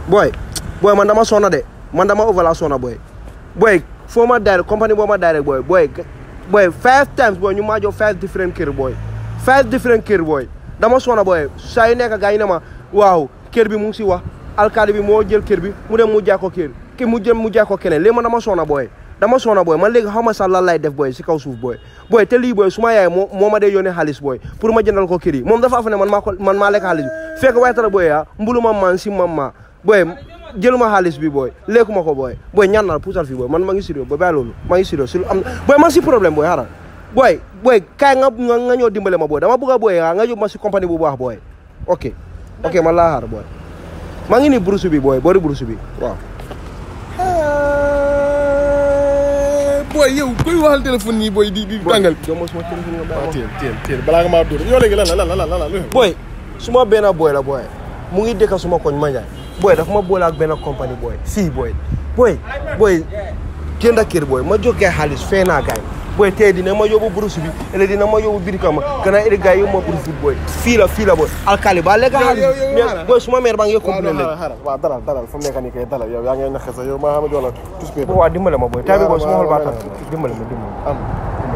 boy boy man dama sonna de man dama over la sonna boy boy foo ma direct company boo ma direct boy boy boy five times boy ñu maa jox five different kër boy five different kër boy dama sonna boy saa yu nekk gars yi ne ma waaw kër bi mu ngi si wax alkaali bi moo jël kër bi mu dem mu jaay ko kër ki mu jëm mu jaay ko keneen léegi man dama sonna boy dama sonna boy man léegi xaw ma sax lan lay def boy si kaw suuf boy boy te lii boy su ma yaay moo moo ma dee yónnee xaalis boy pour ma jëndal ko kër yi moom dafa fa ne man maa ko man maa lekk xaalis bi fekk waaye tara boy ah mbulu ma man si mam ma boy jëluma xaalis bi boy lekkuma ko boy boy ñaan naa puusal fii boy man ma ngi sérieux boy bàyyi loolu ma ngi sérieux si lu am boy man si problème boy xaaral boy boy kaay nga nga nga ñëw dimbale ma boy dama bëgg a boy ah nga yóbbu ma si compagnie bu baax boy ok ok man laa xaar boy maa ngi nii burusu bi boy boori burusu bi waaw booy yow koy waxal téléphone nii booy di di tàngal. jox ma suma téléphone nga waaw bàyyi teel teel teel balaa nga maa dóor yow léegi lan la lan la lan la lan la. boy suma benn boy la boy mu ngi dëkk suma koñ ma njaay boy dafa ma boole ak benn compagnie boy fii boy boy boy jënd kër boy ma jóg gaay xaalis fee naa gaay boy tey dina ma yóbbu burus bi ele dina ma yóbbu birikama gannaaw iri gaay yi ma burus bi boy fii la fii la boy alkali ba lekk xaalis yow- yow- mais xaaral. boy suma mère baa ngi waaw complain non léegi xaaral waaw dalal dalal fu mu nekk nii kay dalal yow yaa ngi naxe sax yow maa xam ne jox la tous pay waaw dimbale ma boy tay bi boy suma xol baa waaw, tax waaw. dimbale ma dimbale ma am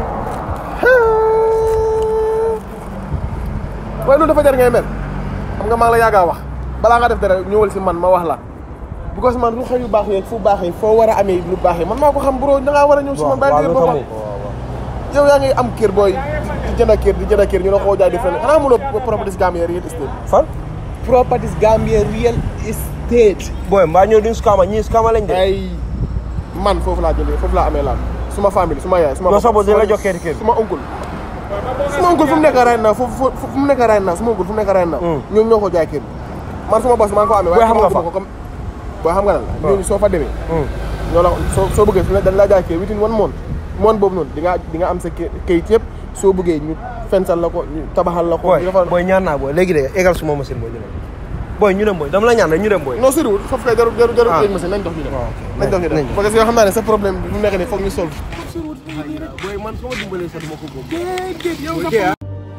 waaye loolu dafa jar ngay mel xam nga maa ngi la yàggaa wax balaa nga def dara ñëwal si man ma wax la because man lu xew yu baax yi fu baax yi foo war a amee lu baax yi man maa ko xam bro da ngaa war a ñëw si man bàyyi dëgër boppam yow yaa ngi am kër booy di jënd kër di jënd kër ñu la koo jaay di fenn xanaa amuloo properties Gambia real estate fan properties Gambia real estate boy mbaa ñëw duñ scama ñii scama lañ de ay man foofu laa jëndee foofu laa amee laan suma famille suma yaay suma Yow sa bopp dina la jox kër kër. suma oncle suma oncle fu mu nekk right now foofu fu fu mu nekk right now suma oncle fu mu nekk right now Hmm. ñoom ñoo ko jaay kër man suma boss maa ngi ko amee Booy xam nga xamaguma fa. ko comme booy xam nga lan la ñooñu soo fa demee Hmm. ñoo la soo soo bëggee su ne dañ laa jaay kër within one month month boobu noonu di nga di nga am sa kë- kayit yëpp soo bëggee ñu fensal la ko ñu tabaxal la ko boy ñu defal boy ñaan naa boy léegi de égal suma machine boy ñu dem boy ñu dem boy dama la ñaan rek ñu dem boy non sérieux foofu kay jarul jarul jarul Ah. léegi machine nañ dox ñu dem waaw, ok. nañ dox ñu Nañ dem dox. parce que yoo xam naa ne sa problème bi mu nekk nii foog ñu solve boy man soo dimbalee sax duma ko góob déedéet yow Boy, nga tey, ah.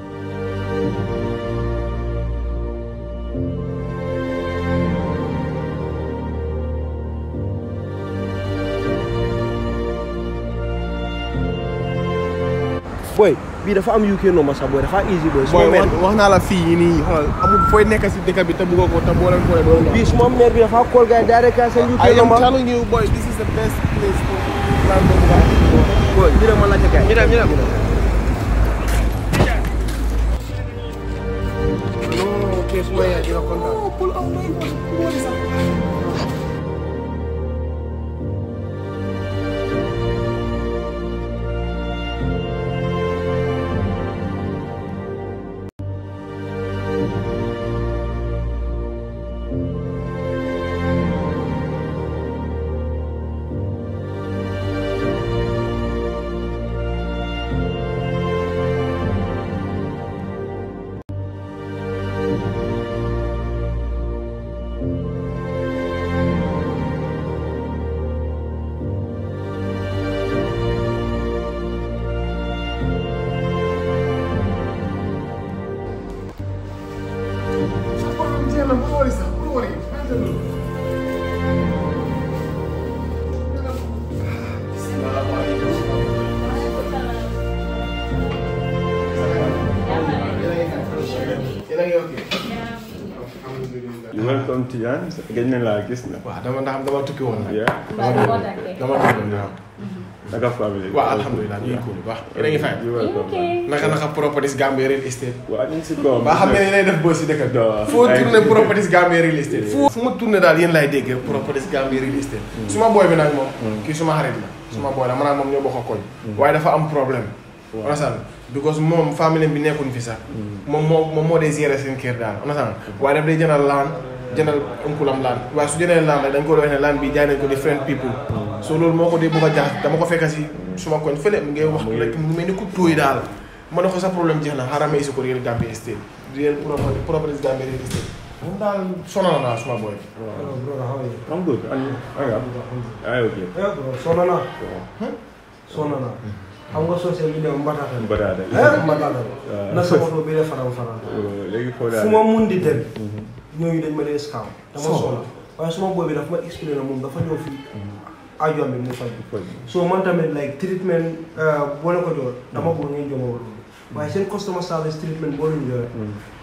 boy bii dafa am UK nomba sax boy dafa easy boy suma booy mère wax wax naa la fii yi nii xoolal amul fooy nekk si dëkk bi te bëggoo ko te boo leen boolee doo leen bii suma mère bi dafa call gars yi direct ka seen UK I am nomba telling you boy this is the best place for plan boobu nga am. boy ñu dem ma laajte gars yi ñu dem ñu dem non ok suma yaay dina kontaan welcome Tidiane gëj nañ laa gis na. waaw dama ndax dama tukki woon nag. yeah dama dama tukki woon waaw. naka famille. waaw alhamdulilah ñu ngi cool bu baax. yéen a ngi fay. you welcome. naka naka properties Gambia real estate. waaw ñu ngi si kawam. ba xam ne yéenay def bës si dëkk bi. waaw. foo tourné properties Gambia real estate. fu fu ma tourné daal yéen laay dégg properties Gambia real estate. suma booy bi nag moom. kii suma xarit la. suma booy la man ak moom ñoo bokk a koñ. waaye dafa am problème. understand because moom famille bi nekkuñ fi sax. moom moo moom moo dee gérer seen kër daal understand waaye daf day jëndal laan jëndal unkulam laan waaye su jëndee laan rek dañ ko doon wax ne laan bi jaay nañ ko different people. so loolu moo ko dee bëgg a jaax dama ko fekk si suma koñ fële mu ngi wax rek mu mel ni ku tóoy daal. ma ne ko sa problème jeex na xaaral ma isi ko Real Gambia Estate Real properties Gambia Real Estate moom daal sonal naa suma booy. I'm good. And anga. Ay okay. sonna naa sonna naa xam nga social media mbatata Mbadaada. eh mbatata na sa oto bi de faram faram léegi foo fu ma mun di dem ñooñu dañ ma dee scam dama So. sonna waaye suma boy bi dafa ma expliqué na moom dafa ñëw fii ajoom bi mu faj faj. so man tamit like treatment boo leen ko jox dama bëgg ngeen jox ma loolu waaye seen customer service treatment boo leen joxe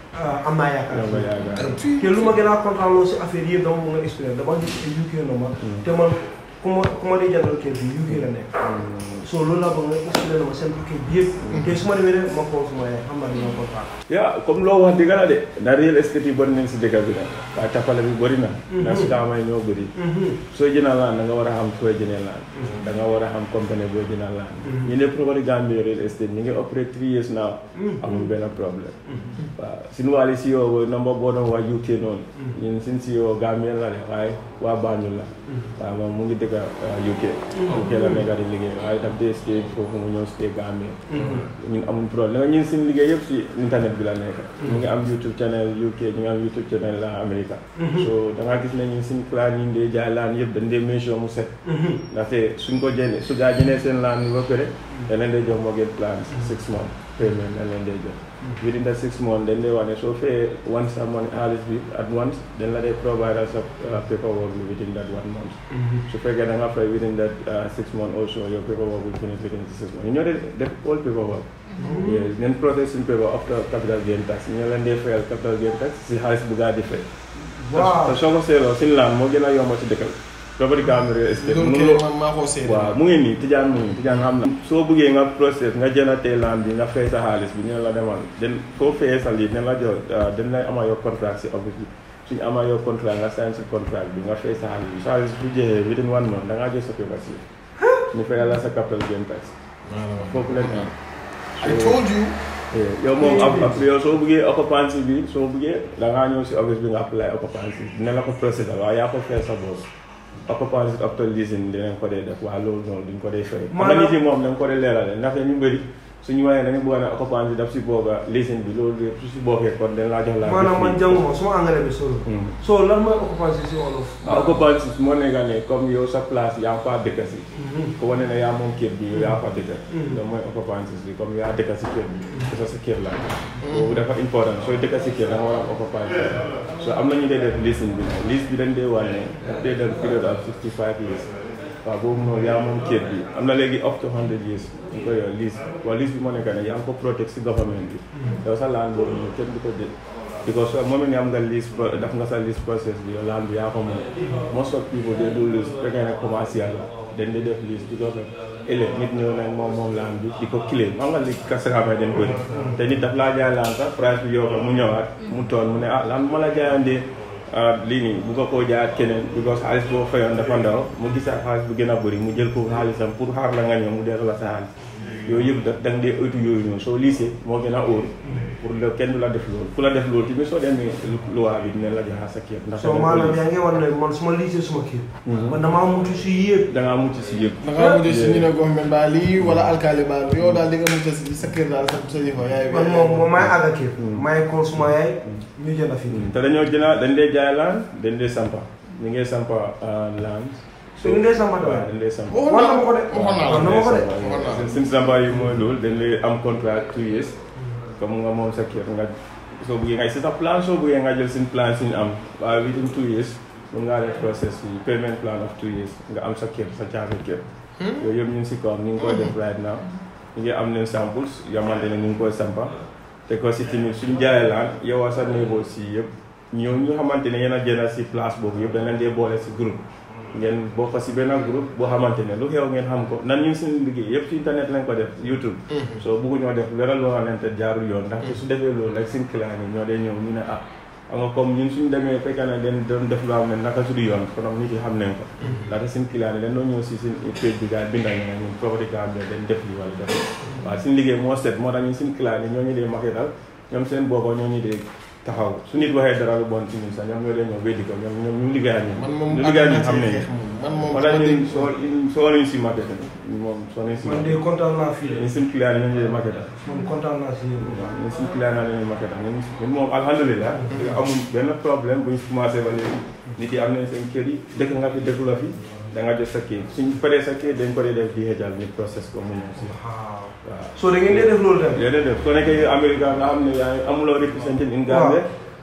am naa yaakaar Yow nga yaakaar. te lu ma gën a kontaan loolu si affaire yëpp dama bëgg nga expliqué dama gis ay UK na ma te man ku ma ku ma dee jàngal kër bi UK la nekk so loolu laa bëgg nga expliqué na ma seen paquet bi yëpp te su ma demee rek ma ko suma yaay xam naa dina kontaan yaa comme loo wax dëgg la de na real estate yi bëri nañ si dëkk bi nag waaye tapale bi bëri na na si daamay ñoo bëri soo jënal laan da nga war a xam fooy jënee laan da nga war a xam compagnie boo jënal laan ñu ne promote Gambia real estate ñu ngi operate three years now amul benn problème waaw suñu wàlli si yoo number boo doon waa UK noonu ñun suñ si yoo Gambien la de waaye waa Banjul la waaw moom mu ngi dëkk UK UK la nekk di liggéey waaye daf dee stay foofu mu ñëw stay Gambia ñun amul problème ñun suñu liggéey yëpp si internet bi la nekk ñu ngi am YouTube channel UK ñu ngi am YouTube channel la America so da ngaa gis ne ñun suñu plan yi ndee jaay laan yëpp dañ dee make sure mu set ndaxte suñ ko jëlee su gaa jënee seen laan bi ba pare dañ leen dee jox mortgage plan six months payment dañ leen dee jox within the six months dañ dee wax ne soo fee once sa money xaalis bi at once dañ la dee provide sa paperwork bi within that one month su fekkee da nga fay within that six months also your paperwork will finish within the six months ñu ñoo dee def all paperwork yes neen process suñ paper after capital gain tax ñu leen dee fayal capital gain tax si xaalis bu gaa di fay waaw te soo ko seetloo suñu laan moo gën a yomb ci dëkkal property Gambia real estate loolu mënuloo kay man maa ko seede. waaw mu ngi nii tijaan mu ngi tijaan xam na soo bëggee nga process nga jëndatee laan bi nga fay sa xaalis bi ñu ne la demal den foo fayee sa lii ne la jox dañ lay ama yow contrat si office bi suñu ama yow contrat nga sign si contrat bi nga fay sa xaalis bi sa xaalis bu jeexee within one month da ngaa jël sa paper si ñu fayal la sa capital gain tax foofu leen am I told you. yow moom ab ab yow soo bëggee occupancy bi soo bëggee da ngaa ñëw si office bi nga apply occupancy dina la ko procédure waaye yaa ko fay sa bopp occupancy after leasing dinañ ko dee def waaye loolu noonu duñ ko dee fay. xam nga nit yi moom dañ ko dee leerale ndaxte ñu bëri suñu waxee dañu bëgg a ne occupancy daf si booga leasing bi loolu yëpp su si bokkee kon dañ laa jox la. maanaam man jànguma suma engrais bi solo so lan mooy occupation si wolof ah occupancy moo nekk ne comme yow sa place yaa ngi faa dëkk si. ko wane ne yaa moom kër bi yow yaa fa dëkk. loolu mooy occupancy bi comme yaa dëkk si kër bi. sa sa kër la. boobu dafa important sooy dëkk si kër da nga war a am occupancy so am na ñu dee def leasing bi nag lease bi dañ dee wane daf dee def period of 65 years. waaw boobu noonu yaa moom kër bi am na léegi up to 100 years ñu koy yor lease waaw lease bi moo nekk ne yaa ngi ko protect si government bi yow sa laan boobu noonu kenn du ko jël because moom it am nga lease pro- def nga sa lease process bi yow laan bi yaa ko moom most of people they do lease fekkee ne commercial la dañ di def lease because of ëllëg nit ñëw nañ moom moom laan bi di ko claim xam nga li kasaraamee dañ ko def te nit daf laa jaay laan sax price bi yow ko mu ñëwaat mu toon mu ne ah laan bi ma la jaayandee lii nii bu ko koo jaayaat keneen because xaalis boo fayoon dafa ndaw mu gisaat xaalis bu gën a bëri mu jël ko xaalisam pour xaar la nga ñëw mu delloo la sa xaalis yooyu yëpp da da nga dee ëttu yooyu noonu soo liisee moo gën a óor pour le kenn du la def loolu ku la def loolu tamit soo demee loi bi dina la joxaat sa kër ndax so maanaam yaa ngi war ne man suma liisee suma kër man damaa mutu si yëpp da ngaa mucc si yëpp da ngaa mujj si ñu ne government baa lii wala alkaali baa lii yow daal di nga mujj si sa kër daal sa sa yëfa yaay man moom moom maay àgga kër maay kool suma yaay ñu jënd fii te dañoo jëna dañ dee jaay laan dañ dee sampa ñu ngee sampa laan so ñu dee sama waaw tamit dañ dee sampa waxoon naa ko de waxoon naa Wax la na ma ko de waxoon naa la. suñ samba yi mooy loolu dañ lay am contrat two years comme nga moom sa kër nga soo bëggee nga si sa plan soo bëggee nga jël suñ plan suñu am waaye within two years mun ngaa def process yi payment plan of two years nga am sa kër sa caabi kër yooyu yëpp ñu ngi si kawam ñu ngi koy def right now ñu ngi am leen samples yamante ne ñu ngi koy sampa te ko si tamit suñ jaayee laan yow sa néegoo si yëpp ñoo ñu xamante ne yéen a jënd si place boobu yëpp dañ leen dee boole si groupe ngeen bokk si benn groupe boo xamante ne lu xew ngeen xam ko nan ñun suñu liggéey yëpp si internet lañ ko def YouTube soo bëgguñoo def dara loo xamante jaarul yoon ndaxte su defee loolu rek suñ client yi ñoo dee ñëw ñu ne ah xam nga comme ñun suñu demee fekk na den doon def loo xam ne naka su du yoon konom nit yi xam nañ ko ndaxte suñ client yi dañ doon ñëw si suñ page bi gars yi bindal ñu ne ñun Property Gambia dañ def li wala def waaw suñu liggéey moo set moo tax ñun suñ client yi ñoo ñu dee maketal ñoom seen boppa ñoo ñu dee taxaw su nit waxee dara lu bon ci ñun sax ñoom ñoo dee ñëw weddi ko ñoom ñoom ñu liggéey ak ñun man moom ñu liggéey ak ñun xam nañ man moom moo tax ñun soo soo nañ si marketing moom soo nañ si man de kontaan naa fii ñun suñ client yi ñoo ñu dee marketal man kontaan naa si yéen bu baax ñun suñ client yi ñoo marketal ñun ñun moom alhamdulilah amul benn problème buñ commencé ba léegi nit yi am nañ seen kër yi dëkk nga fi dëkku la fi da nga jot sa kii suñ paree sa kii dañ ko dee def di xeejal ñu process ko mu ñëw si waaw waaw so da ngeen dee def loolu tamit léeg def soo nekkee Amérique nga xam ne yaa ngi amuloo représenté in Gambia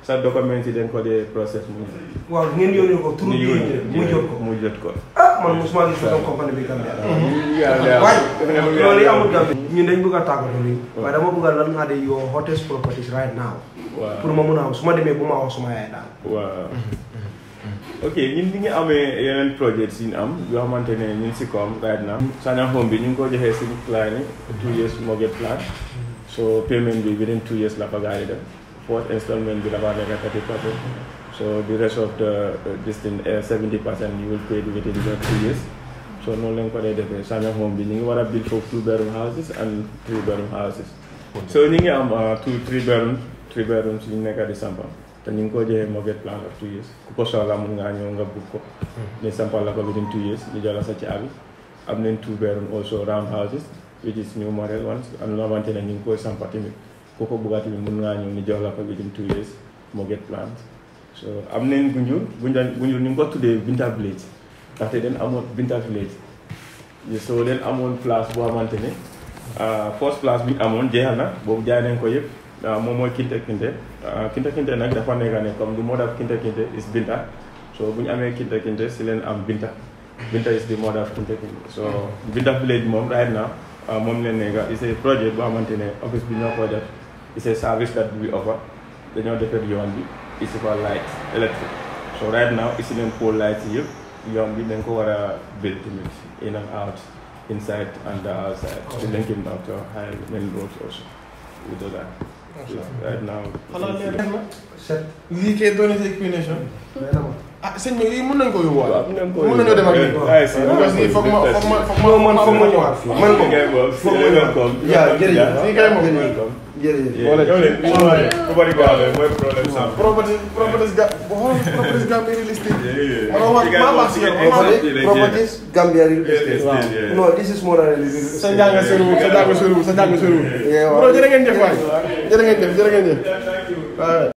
sa document yi dañ ko dee process mu waaw ngeen yónnee ko turu ñu bi yónnee mu jot ko mu jot ko ah man mosuma gis photo compagnie bi Gambia waaye waaye loolu yi amul Gambia ñun dañ bëgg a tàggatoo nii waaye dama bëgg a lan nga de your hottest properties right now waaw pour ma mun a am su ma demee bu ma wax suma yaay daal waaw ok ñun ñi ngi amee yeneen projets yi ñu am yoo xamante ne ñu ngi si koom right now Sanyang Home bi ñu ngi ko joxee suñu plan yi two years mortgage plan so payment bi within two years la fa gars yi def fourth installment bi dafa nekk thirty percent so the rest of the uh, this thing seventy percent you will pay within the two years so noonu lañ ko dee defee Sanyang Home bi ñu ngi war a build foofu two bedroom houses and three bedroom houses so ñu ngi am uh, two three bedroom three bedrooms yu nekk di sampa te ñu ngi ko joxee mortgage plan of two years ku ko soxla mun ngaa ñëw nga book ko ñu sampal la ko within two years ñu jox la sa caabi am nañ two bedroom also round houses which is new model ones am na xamante ne ñu ngi koy sampa tamit ku ko bugga tamit mun ngaa ñëw ñu jox la ko within two years mortgage plan so am nañ Gunjur Gunjur Gunjur ñu ngi ko tuddee Binta Village ndaxte den amoon Binta Village so den amoon place boo xamante ne first place bi ñu amoon jeexal na boobu jaay nañ ko yëpp waaw moom mooy Kinte Kinte Kinte Kinte nag dafa nekk ne comme the mother of Kinte Kinte is Binta so bu ñu amee Kinte Kinte si leen am Binta Binta is the mother of Kinte Kinte so Binta village moom right now moom leen nekk is a project boo xamante ne office bi ñoo ko def is a service that we offer dañoo defar yoon bi isi fa light electric so right now isi leen pole lights yi yëpp yoon bi dañ ko war a build tamit in and out inside and outside to link him down to high main roads also we do that So, right now xanaa leer na set lii kay doon na sa explanation nee na ma ah sëñ bi lii mën nañ ko yóbbuwaat waaw mën nañ ko mën nañoo dem ak yóbbu. lii Ay, si, parce que foog ma foog ma foog ma non man foog ma ñëwaat fii man moom foog ma ñëwaat yaa jërëjëf fii kay moom jërëjëf Wala ñëw leen bi ñu waxee ku bari ko amee mooy problème sam. property properties ga boo xool properties ga mbiri listing Yeah. man wax maa baax si yow man maa properties Gambia real estate Real estate, yeah. no this is more than a real sa njàng soriwul sa njàng soriwul sa njàng soriwul Yeah, waaw. bro jërë ngeen jëf waay jërë ngeen jëf jërë ngeen jëf waaw